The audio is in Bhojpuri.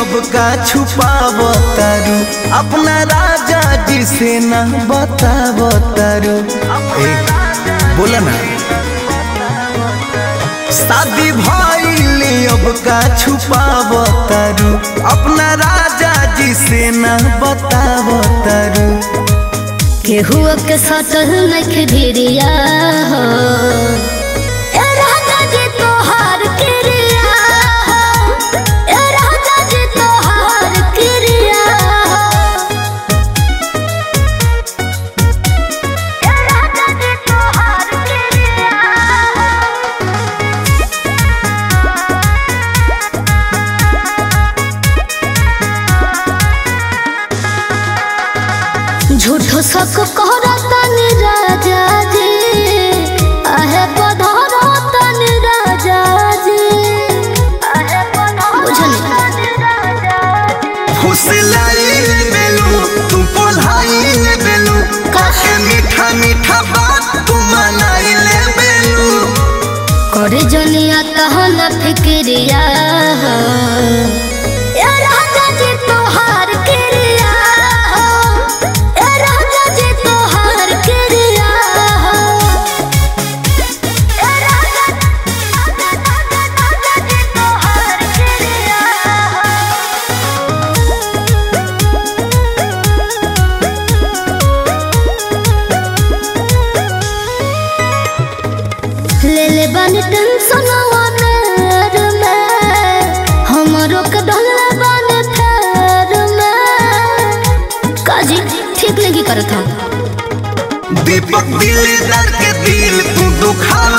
अब का छुपाव तारू अपना राजा जी से ना बताव तारू ए, बोला ना शादी भइले अब का छुपाव तारू अपना राजा जी से ना बताव तारू केहू के सटल नख भिरिया हो ए राजा जी तोहार क्रिया हो ए राजा जी तोहार क्रिया हो ए राजा जी तोहार क्रिया झूठो सक कहरतन राजा जी आहे बधरतन राजा जी आहे बधरतन राजा जी फुसलाई बेलू तू पोलाई बेलू काहे मीठा मीठा बात तू मनाई ले बेलू करे जनिया तहन फिक्रिया हो ए राजा जी तोहार क्रिया हो ए राजा जी तोहार क्रिया हो ए राजा राजा जी तोहार क्रिया हो ले ले बानी टेंशन वानर में हमरो के डोले बानी फेर में काजी ठीक नहीं करत हम दीपक दिलदार के दिल तू दुखा